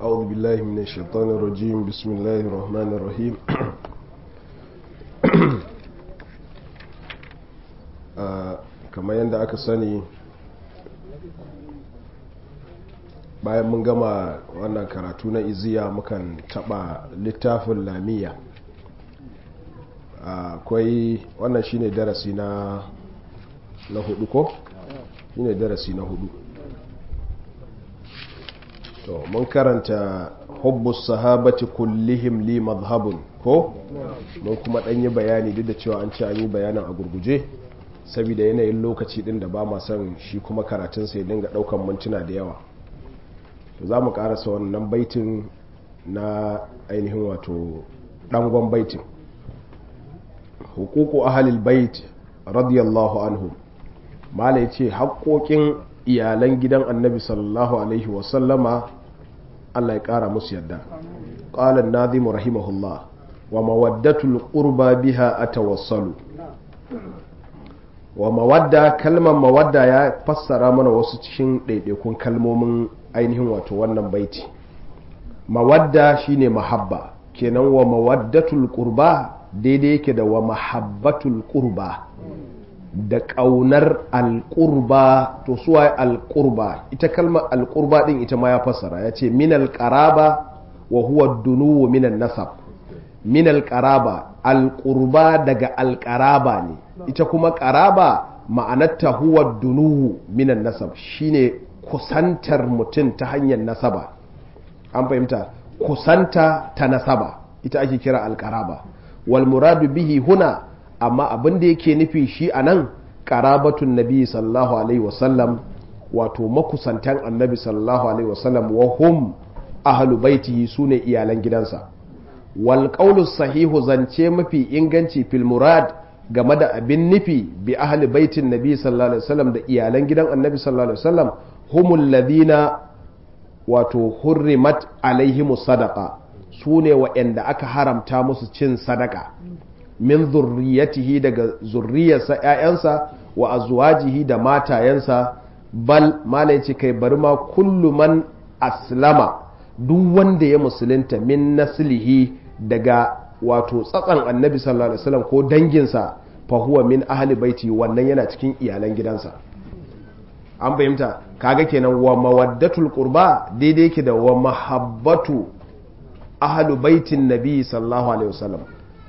أعوذ بالله من الشيطان الرجيم بسم الله الرحمن الرحيم kamar yadda aka sani bayan mun gama wannan karatu na iziya mukan taba littafin lamiya akwai wannan shine darasi na na hudu ko shine darasi na hudu to mun karanta hubbus sahabati kullihim li madhhabun ko mun kuma dan yi bayani duk da cewa an ce an yi bayanin a gurguje saboda yanayin lokaci din da ba ma son shi kuma karatun sai dinga daukan mintuna da yawa to za mu karasa wannan baitin na ainihin wato dangon baitin hukuku ahalil bait radiyallahu anhu mala ya ce haƙoƙin iyalan gidan annabi sallallahu alaihi wasallama allah ya ƙara musu yadda ƙalan nazimu rahimahullah wa mawaddatul ƙurba biha a tawassalu wa mawadda kalmar mawadda ya fassara mana wasu cikin ɗaiɗaikun kalmomin ainihin wato wannan baiti mawadda shine mahabba kenan wa mawaddatul ƙurba daidai yake da wa mahabbatul ƙurba da ƙaunar alƙurba to suwa alƙurba ita kalmar alƙurba ɗin ita ma ya fassara ya ce min alƙaraba wa huwa dunuwu minan nasab min alƙaraba alƙurba daga alƙaraba ne ita kuma ƙaraba ma'anarta huwa dunuwu minan nasab shine kusantar mutum ta hanyar nasaba an fahimta kusanta ta nasaba ita ake kira alƙaraba wal muradu bihi huna amma abin da yake nufi shi a nan ƙarabatun nabi sallallahu alaihi wasallam wato makusantan annabi sallallahu alaihi wasallam wa hum ahlu baitihi su ne iyalan gidansa wal sahihu zance mafi inganci fil murad game da abin nufi bi ahli baitin nabi sallallahu alaihi wasallam da iyalan gidan annabi sallallahu alaihi wasallam humul ladina wato hurrimat alaihimus sadaqa su ne waɗanda aka haramta musu cin sadaka min zurriyatihi daga zurriyarsa ‘ya'yansa wa azwajihi da matayensa bal malai ce kai bari ma kullu man aslama duk wanda ya musulunta min naslihi daga wato tsatsan annabi sallallahu alaihi wasallam ko danginsa fa huwa min ahli baiti wannan yana cikin iyalan gidansa an fahimta kaga kenan wa mawaddatul qurba daidai yake da wa mahabbatu ahlu baitin nabi sallallahu alaihi wasallam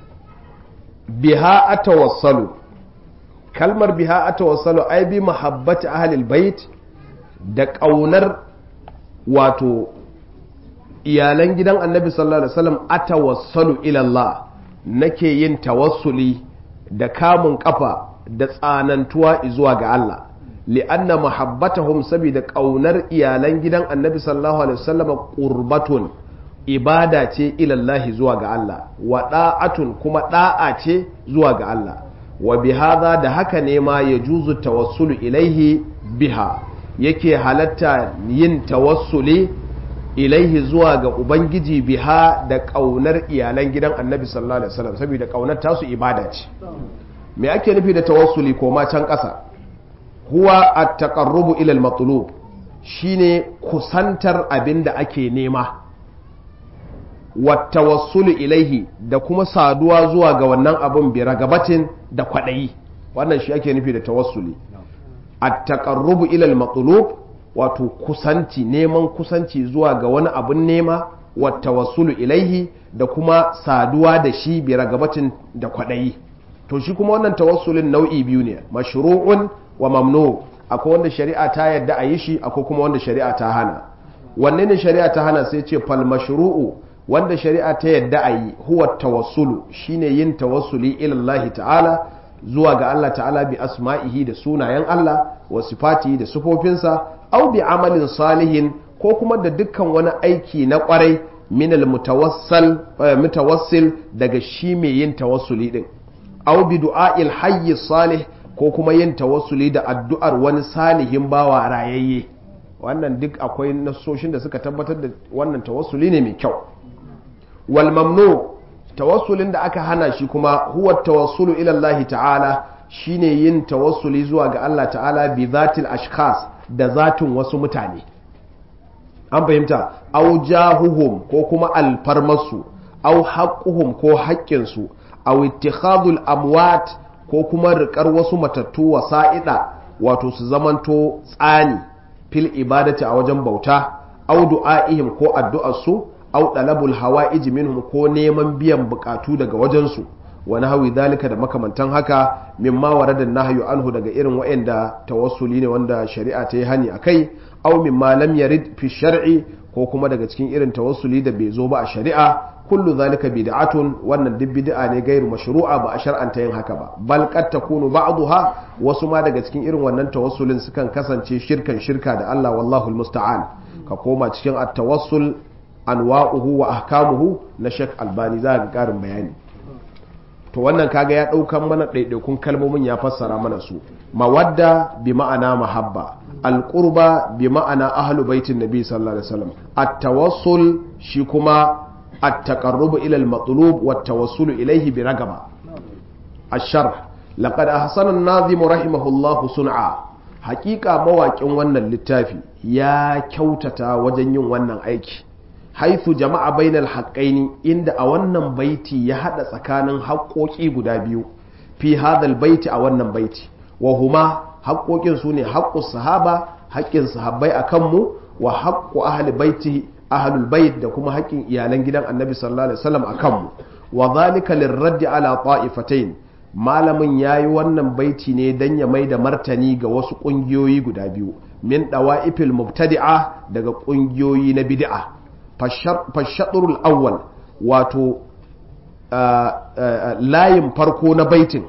biha atawassalu kalmar biha atawassalu ai bi mahabbati ahlil bait da kaunar wato iyalan gidan annabi sallallahu alaihi wasallam atawassalu ila Allah nake yin tawassuli da kamun kafa da tsanantuwa zuwa ga Allah li'anna mahabbatahum saboda kaunar iyalan gidan annabi sallallahu alaihi wasallam qurbatun ibada ce ilallahi zuwa ga Allah wa da'atun kuma da'a ce zuwa ga Allah wa bihadha da haka ne ma ya juzu tawassulu ilaihi biha yake halatta yin tawassuli ilaihi zuwa ga ubangiji biha da kaunar iyalan gidan annabi sallallahu alaihi wasallam saboda kaunar tasu ibada ce me ake nufi da tawassuli ko ma can ƙasa huwa at-taqarrubu ila al-matlub shine kusantar abin da ake nema wattawassulu ilaihi da kuma saduwa zuwa ga wannan abun bi ragabatin da kwadayi wannan shi ake nufi da tawassuli at-taqarrubu ila al-matlub wato kusanci neman kusanci zuwa ga wani abun nema wattawassulu ilaihi da kuma saduwa da shi bi ragabatin da kwadayi to shi kuma wannan tawassulin nau'i biyu ne mashru'un wa mamnu akwai wanda shari'a ta yadda a yi shi akwai kuma wanda shari'a ta hana wanne ne shari'a ta hana sai ce fal mashru'u wanda shari'a ta yadda a yi huwa tawassulu shine yin tawassuli ilallahi ta'ala zuwa ga Allah ta'ala bi asma'ihi da sunayen Allah wa sifatihi da sufofinsa au bi amalin salihin ko kuma da dukkan wani aiki na kwarai minal mutawassal mutawassil daga shi mai yin tawassuli din au bi du'a'il hayy salih ko kuma yin tawassuli da addu'ar wani salihin bawa rayayye wannan duk akwai nasoshin da suka tabbatar da wannan tawassuli ne mai kyau wal mamnu tawassulin da aka hana shi kuma huwa tawassulu ila Allah ta'ala shine yin tawassuli zuwa ga Allah ta'ala bi zatil ashkhas da zatin wasu mutane an fahimta au jahuhum ko kuma alfarmarsu au haqquhum ko haƙƙinsu au ittikhadul amwat ko kuma riƙar wasu matattu wasa'ida wato su zamanto tsani fil ibadati a wajen bauta au du'a'ihim ko addu'arsu au dalabul hawa'ij minhum ko neman biyan bukatu daga wajensu wani hawi dalika da makamantan haka mimma warada nahyu anhu daga irin wa'anda tawassuli ne wanda shari'a ta yi hani akai au mimma lam yarid fi shar'i ko kuma daga cikin irin tawassuli da bai zo ba a shari'a kullu zalika bid'atun wannan duk bid'a ne gairu mashru'a ba a shar'anta yin haka ba bal qad takunu ba'daha wasu ma daga cikin irin wannan tawassulin sukan kasance shirkan shirka da Allah wallahu almusta'an ka koma cikin at-tawassul anwa'uhu wa ahkamuhu na Sheikh Albani za ga karin bayani to wannan kaga ya daukan mana ɗaiɗaikun kalmomin ya fassara mana su mawadda bi ma'ana mahabba alqurba bi ma'ana ahlu baitin nabi sallallahu alaihi wasallam at-tawassul shi kuma التقرب إلى المطلوب والتوسل إليه برغبة الشرح لقد أحسن الناظم رحمه الله صنعا حقيقة مواقع وانا للتافي يا كوتتا وجن وانا أيكي حيث جمع بين الحقين عند أولا بيتي يحدى سكان حقوكي قدابيو في هذا البيت أولا بيتي وهما حقوكي سوني حق الصحابة حق الصحابة أكمو وحق أهل بيته ahlul bait da kuma haƙƙin iyalan gidan annabi sallallahu alaihi wasallam a kanmu wa zalika lirraddi ala ta'ifatain malamin yayi wannan baiti ne dan ya mai da martani ga wasu ƙungiyoyi guda biyu min dawa'ifil mubtadi'a daga ƙungiyoyi na bid'a fashadrul awwal wato layin farko na baitin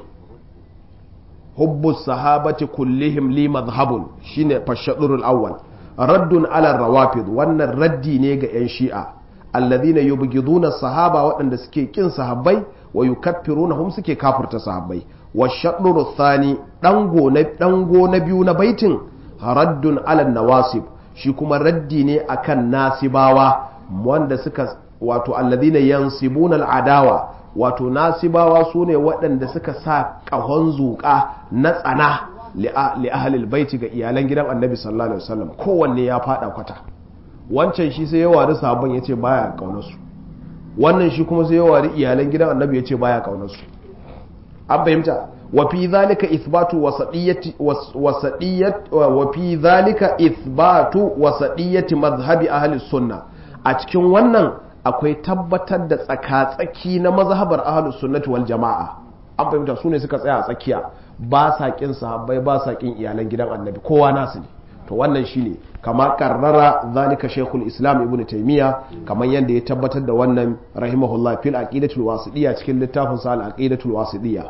hubbu sahabati kullihim li madhhabun shine fashadrul awwal raddun ala rawafid wannan raddi ne ga 'yan shi'a alladhina yubghiduna sahaba waɗanda suke kin sahabbai wa yukaffirunahum suke kafirta sahabbai wa shadru thani dango na dango na biyu na baitin raddun ala nawasib shi kuma raddi ne akan nasibawa wanda suka wato alladhina yansibuna al'adawa wato nasibawa sune waɗanda suka sa ƙahon zuƙa na tsana li ahlil baiti ga iyalan gidan annabi sallallahu alaihi wasallam kowanne ya fada kwata wancan shi sai ya wari sabon yace baya kaunar su wannan shi kuma sai ya wari iyalan gidan annabi yace baya kaunar su an fahimta wa fi zalika ithbatu wasadiyyati wasadiyyat wa fi zalika ithbatu wasadiyyati madhhabi ahli sunna a cikin wannan akwai tabbatar da tsaka-tsaki na mazhabar ahlus sunnati wal jama'a an fahimta su ne suka tsaya a tsakiya ba sa kin sahabbai ba sa kin iyalan gidan annabi kowa nasu ne to wannan shine kama karrara zalika shaykhul islam ibnu taymiya kamar yadda ya tabbatar da wannan rahimahullah fil aqidatul wasidiyya cikin littafin sa al aqidatul wasidiyya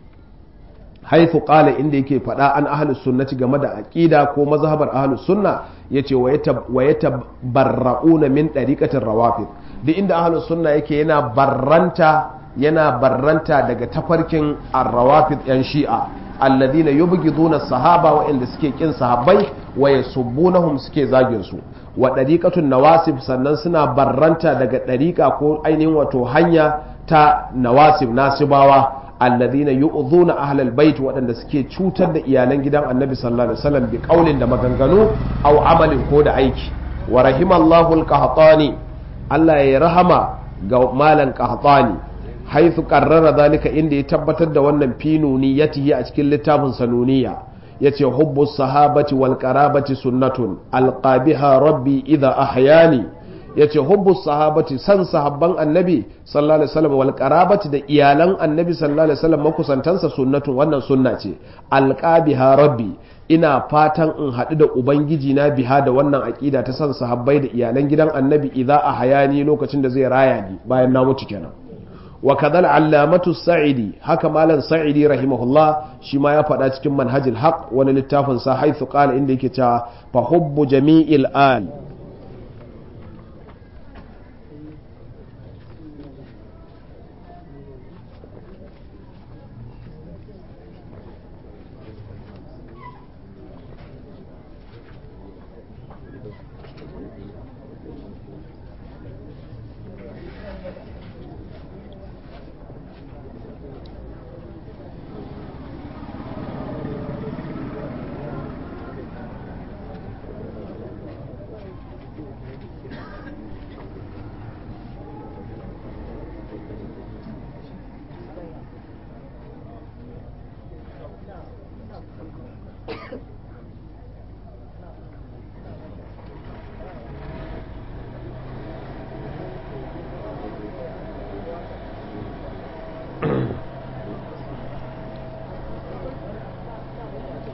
haifu qala inda yake faɗa an ahlus sunnati game da aqida ko mazhabar ahlus sunna yace wa yatabarrauna min dariqatir rawafid duk inda ahlus sunna yake yana barranta yana barranta daga tafarkin arrawafid yan shi'a alladhina yubghiduna sahaba wa inda suke kin sahabbai wa yasubbunahum suke zagin su wa dariqatun nawasib sannan suna barranta daga dariqa ko ainihin wato hanya ta nawasib nasibawa alladhina yu'dhuna ahlal bait waɗanda suke cutar da iyalan gidan annabi sallallahu alaihi wasallam bi qaulin da maganganu aw amalin ko da aiki wa rahimallahu al-qahtani Allah ya rahama ga malan qahtani haithu qarrara zalika inda ya tabbatar da wannan finuni yatihi a cikin littafin sanuniya yace hubbu sahabati wal qarabati sunnatun alqabiha rabbi idha ahyani yace hubbu sahabati san sahabban annabi sallallahu alaihi wasallam wal qarabati da iyalan annabi sallallahu alaihi wasallam makusantansa sunnatun wannan sunna ce alqabiha rabbi ina fatan in haɗu da ubangiji na biha da wannan aƙida ta san sahabbai da iyalan gidan annabi idza ahyani lokacin da zai raya ni bayan na mutu kenan wa kadhal allamatu sa'idi haka malam sa'idi rahimahullah shi ma ya faɗa cikin manhajil haq wani littafin sa haythu qala inda yake cewa fa hubbu jami'il al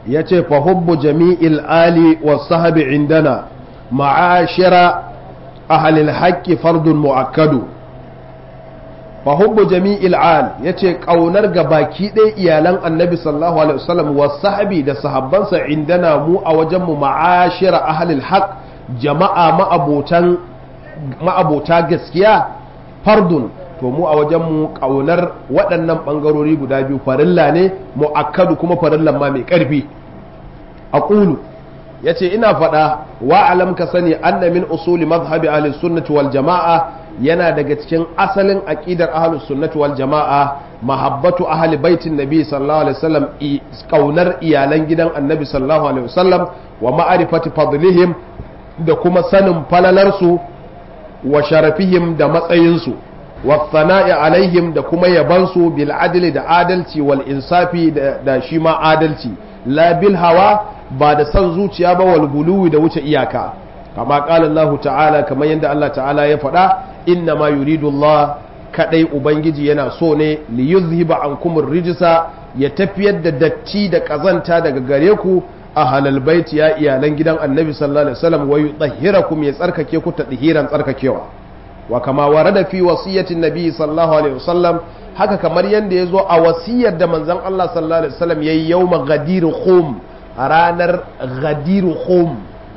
yace fa hubbu jami'il ali was sahbi indana ma'ashira ahli al-haqqi fardun mu'akkadu fa hubbu jami'il al yace kaunar ga baki ɗaya iyalan annabi sallallahu alaihi wasallam was sahbi da sahabbansa indana mu a wajen mu ma'ashira ahli al-haqq jama'a ma'abotan ma'abota gaskiya fardun to mu a wajenmu ƙaunar waɗannan ɓangarori guda biyu farilla ne mu'akkadu kuma farillan ma mai ƙarfi a ƙulu ya ce ina faɗa wa alam ka sani anna min usuli mazhabi ahli sunnati wal jama'a yana daga cikin asalin aqidar ahli sunnati wal jama'a mahabbatu ahli baitin nabi sallallahu alaihi wasallam ƙaunar iyalan gidan annabi sallallahu alaihi wasallam wa ma'rifati fadlihim da kuma sanin falalarsu wa sharafihim da matsayinsu wasana'i alaihim da kuma yabansu bil adli da adalci wal insafi da shi ma adalci la bil hawa ba da san zuciya ba wal guluwi da wuce iyaka kama qala Allah ta'ala kamar yadda Allah ta'ala ya faɗa inna ma yuridu Allah kadai ubangiji yana so ne li yuzhiba ankum rijsa ya tafiyar da datti da kazanta daga gare ku a halal baiti ya iyalan gidan annabi sallallahu alaihi wasallam wa yutahhirakum ya tsarkake ku tadhiran tsarkakewa wa kama warada fi wasiyatin nabi sallallahu alaihi wasallam haka kamar yanda yazo a wasiyar da manzon Allah sallallahu alaihi wasallam yayi yawma ghadir khum ranar ghadir khum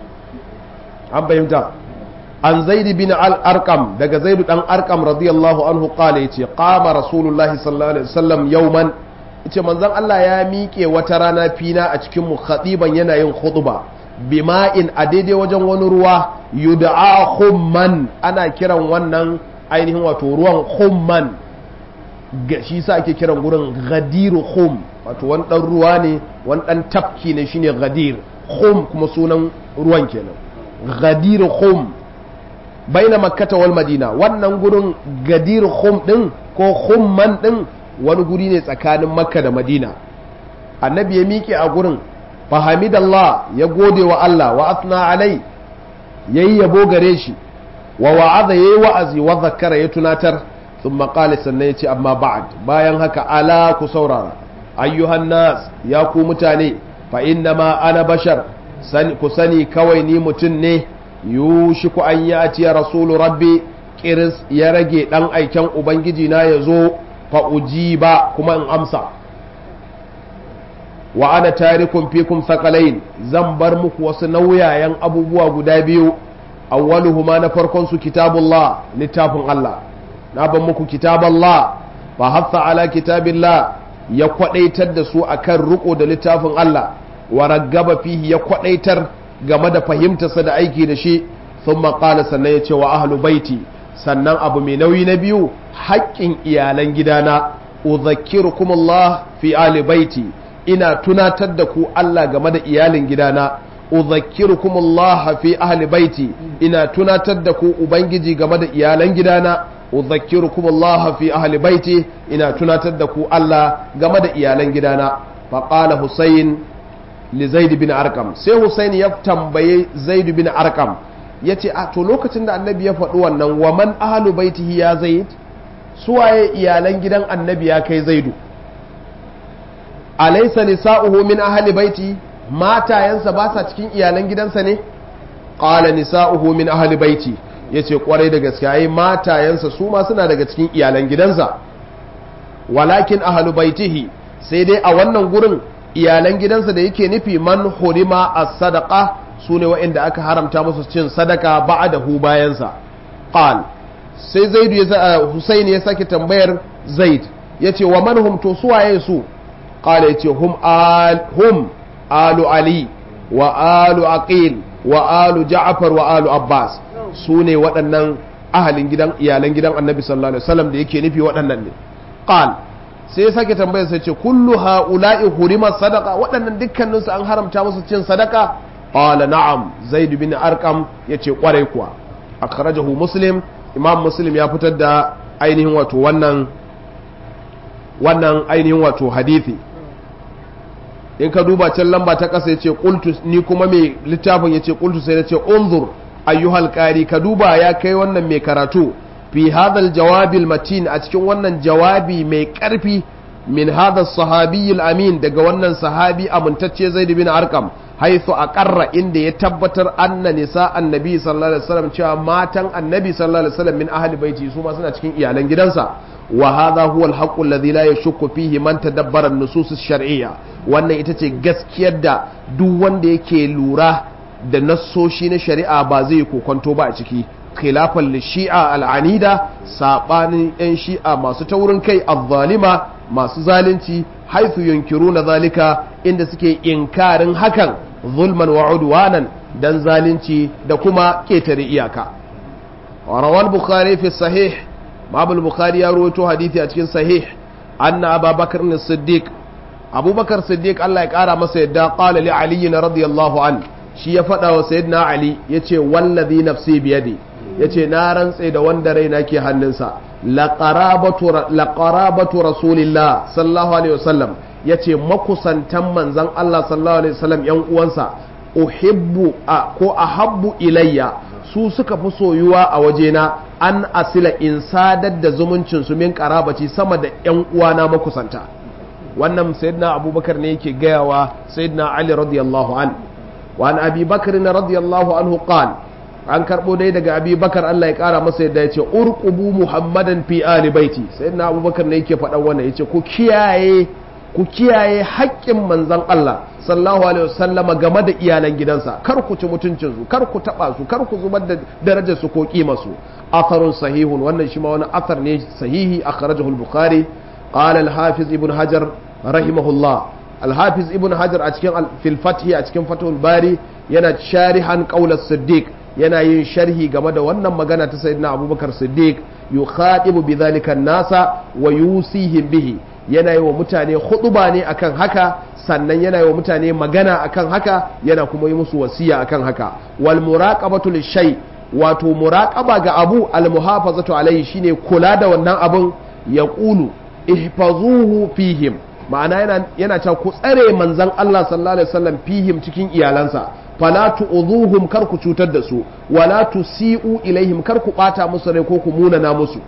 an bayyana an zaid bin al arqam daga zaid dan arqam radiyallahu anhu qala yace qama rasulullahi sallallahu alaihi wasallam yawman yace manzon Allah ya miƙe wata rana fina a cikin mu khatiban yana yin khutba bima'in a daidai wajen wani ruwa yud'a khumman ana kiran wannan ainihin wato ruwan khumman shi sa ake kiran gurin gadiru khum wato wani dan ruwa ne wani dan tafki ne shine gadir khum kuma sunan ruwan kenan gadiru khum baina makkata wal madina wannan gurin gadir khum din ko khumman din wani guri ne tsakanin makka da madina annabi ya miƙe a gurin fahamidallah ya gode wa Allah wa asna alai yayi yabo gare shi wa wa'aza yayi wa'azi wa zakara ya tunatar thumma qala sannan yace amma ba'd bayan haka ala ku saurara ayyuhan nas ya ku mutane fa inna ma ana bashar sani ku sani kawai ni mutum ne yushiku an yati ya rasulu rabbi kiris ya rage dan aiken ubangiji na yazo fa ujiba kuma in amsa wa ana tarikun fikum sakalain zan bar muku wasu nauyayen abubuwa guda biyu awwaluhuma na farkon su kitabullah littafin Allah na ban muku kitaballah fa hatta ala kitabillah ya kwadaitar da su akan riko da littafin Allah wa raggaba fihi ya kwadaitar game da fahimtarsa da aiki da shi thumma qala sannan ya ce wa ahlu baiti sannan abu mai nauyi na biyu haƙƙin iyalan gidana udhakkirukumullah fi ahli baiti ina tunatar da ku Allah game da iyalin gidana udhakkirukumullah fi ahli baiti ina tunatar da ku ubangiji game da iyalan gidana udhakkirukumullah fi ahli baiti ina tunatar da ku Allah game da iyalan gidana faqala husayn li zaid bin arqam sai husayn ya tambaye zaid bin arqam yace a to lokacin da annabi ya faɗi wannan wa man ahlu baitihi ya zaid suwaye iyalan gidan annabi ya kai zaidu alaysa nisa'uhu min ahli baiti matayensa ba sa cikin iyalan gidansa ne qala nisa'uhu min ahli baiti yace kwarai da gaske ai matayensa su ma suna daga cikin iyalan gidansa walakin ahli baitihi sai dai a wannan gurin iyalan gidansa da yake nufi man hurima as-sadaqa sune waɗanda aka haramta musu cin sadaka ba'dahu bayansa qal sai zaidu ya husaini ya sake tambayar zaid yace wa man hum to suwaye su qala yace hum al hum alu ali wa alu aqil wa alu ja'far wa alu abbas su ne waɗannan ahalin gidan iyalan gidan annabi sallallahu alaihi wasallam da yake nufi waɗannan ne qal sai ya sake tambayar sai ce kullu haula'i hurima sadaqa waɗannan dukkanin su an haramta musu cin sadaka qala na'am zaid bin arqam yace kwarai kuwa akhrajahu muslim imam muslim ya fitar da ainihin wato wannan wannan ainihin wato hadithi in ka duba can lamba ta ƙasa ya ce ni kuma mai littafin ya ce ƙultu sai na ce unzur ayyuhal ƙari ka duba ya kai wannan mai karatu fi hadal jawabil matin a cikin wannan jawabi mai ƙarfi min hadha sahabi amin daga wannan sahabi amintacce zaid bin arqam haythu aqarra inda ya tabbatar anna nisa annabi sallallahu alaihi wasallam cewa matan annabi sallallahu alaihi wasallam min ahli baiti su ma suna cikin iyalan gidansa wa hadha huwa al-haqqu alladhi la yashukku fihi man tadabbara an-nusus ash-shar'iyya wannan ita ce gaskiyar da duk wanda yake lura da nassoshi na shari'a ba zai kokonto ba a ciki khilafan li shi'a al-anida sabanin yan shi'a masu taurin kai az-zalima masu zalunci haithu yunkiruna zalika inda suke inkarin hakan zulman wa udwanan dan zalunci da kuma ketare iyaka rawal bukhari fi sahih babul bukhari ya rawaito hadisi a cikin sahih anna abubakar as-siddiq abubakar siddiq Allah ya kara masa yadda qala li ali radiyallahu an shi ya faɗa wa sayyidina ali yace wallazi nafsi biyadi yace na rantse da wanda raina ke hannunsa laqarabatu rasulillah sallallahu alaihi wasallam yace makusantan manzon Allah sallallahu alaihi wasallam yan uwansa uhibbu ko ahabbu ilayya su suka fi soyuwa a wajena an asila in sadar da zumuncin su min karabaci sama da yan uwana makusanta wannan sayyidina abubakar ne yake gayawa sayyidina ali radiyallahu an wa an abi bakr radiyallahu anhu qala an karbo dai daga abi bakar Allah ya kara masa yadda ya ce urqubu muhammadan fi ali baiti sayyidina abubakar ne yake faɗan wannan yace ku kiyaye ku kiyaye haƙƙin manzon Allah sallallahu alaihi wasallama game da iyalan gidansa kar ku ci mutuncin su kar ku taba su kar ku zubar da darajar su ko kima su atharun sahihun wannan shi ma wani athar ne sahihi akhrajahu al-bukhari qala al-hafiz ibn hajar rahimahullah al-hafiz ibn hajar a cikin fil fath a cikin fathul bari yana sharihan qaul as-siddiq yana yin sharhi game da wannan magana ta sayyidina abubakar siddiq yukhatibu bidhalika nasa wa yusihim bihi yana yi wa mutane huɗuba ne akan haka sannan yana yi wa mutane magana akan haka yana kuma yi musu wasiya akan haka wal muraqabatu lishay wato muraqaba ga abu al muhafazatu alaihi shine kula da wannan abun ya qulu ihfazuhu fihim ma'ana yana yana cewa ku tsare manzon Allah sallallahu alaihi wasallam fihim cikin iyalansa fala tu'dhuhum kar ku cutar da su wala tusi'u ilaihim kar ku bata musu rai ko ku munana musu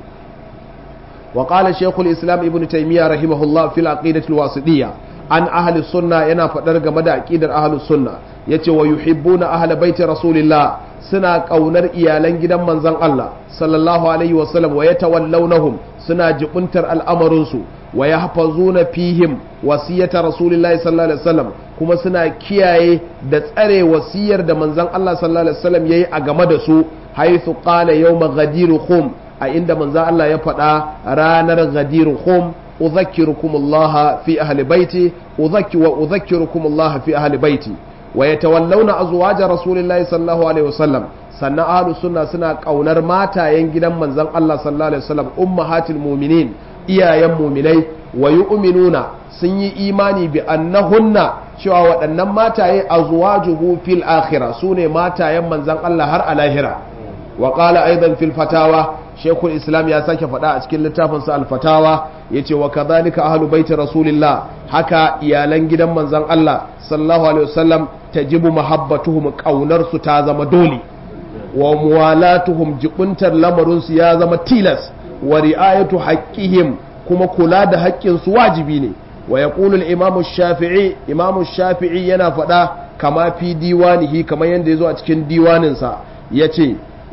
وقال شيخ الإسلام ابن تيمية رحمه الله في العقيدة الواسطية عن أهل السنة ينا فدر جمد عقيدة أهل السنة يتي ويحبون أهل بيت رسول الله سنا قونر إيالان جدا من زن الله صلى الله عليه وسلم ويتولونهم سنا جبنتر الأمر ويحفظون فيهم وصية رسول الله صلى الله عليه وسلم kuma suna kiyaye da tsare wasiyar da manzon Allah sallallahu alaihi wasallam yayi a game da su haythu qala yawma ghadiruhum a inda manzo Allah ya faɗa ranar ghadir khum udhakkirukum Allah fi ahli baiti udhakki wa udhakkirukum Allah fi ahli baiti wa yatawallawna azwaja rasulillahi sallallahu alaihi wasallam sannan ahlus sunna suna kaunar matayen gidan manzon Allah sallallahu alaihi wasallam ummahatil mu'minin iyayen mu'minai wa yu'minuna sun yi imani bi annahunna cewa waɗannan mataye azwajuhu fil akhirah sune matayen manzon Allah har a lahira wa qala aidan fil fatawa shekul islam ya sake faɗa a cikin littafinsa alfatawa ya ce wa kazalika ahlu baiti rasulillah haka iyalan gidan manzon Allah sallallahu alaihi wasallam tajibu mahabbatuhum kaunar su ta zama dole wa muwalatuhum jibuntar lamarin su ya zama tilas wa ri'ayatu haqqihim kuma kula da haƙƙin su wajibi ne wa yaqulu al-imam shafii imam shafi'i yana faɗa kama fi diwanihi kamar yanda yazo a cikin diwaninsa yace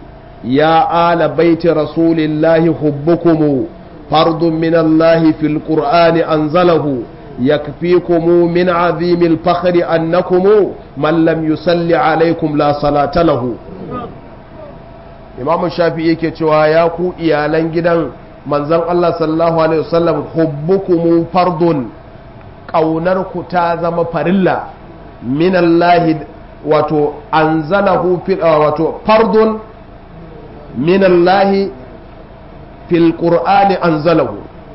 يا آل بيت رسول الله حبكم فرض من الله في القرآن أنزله يكفيكم من عظيم الفخر أنكم من لم يصل عليكم لا صلاة له إمام الشافعي كتوا ياكو إيالان جدا manzon Allah sallallahu alaihi wasallam hubbukum fardun ƙaunarku ta zama farilla min Allah wato anzalahu fil wato fardun من الله في القرآن أنزله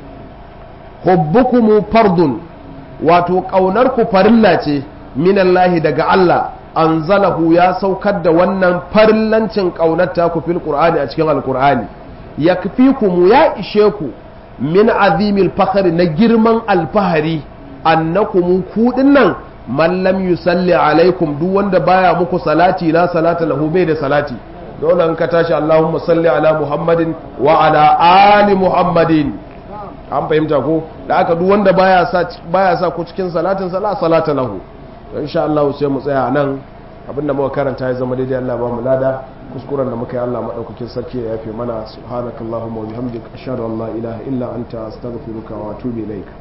حبكم فرض wato ƙaunarku farilla ce minallahi daga Allah anzalahu ya saukar da wannan farillancin ƙaunar taku fil qur'ani a cikin alqur'ani yakfikum ya ishe ku min azimil fakhri na girman alfahari annakum ku dinnan man lam yusalli alaikum duk wanda baya muku salati la salata lahu bai da salati dole in ka tashi Allahumma salli ala Muhammadin wa ala ali Muhammadin an fahimta ko da aka duk wanda baya sa baya sa ko cikin salatin sala salata lahu to insha Allah sai mu tsaya nan abinda muka karanta ya zama daidai Allah ba mu lada kuskuren da muka yi Allah madaukakin sarki ya yafe mana subhanakallahumma wa bihamdika ashhadu an la ilaha illa anta astaghfiruka wa atubu ilaik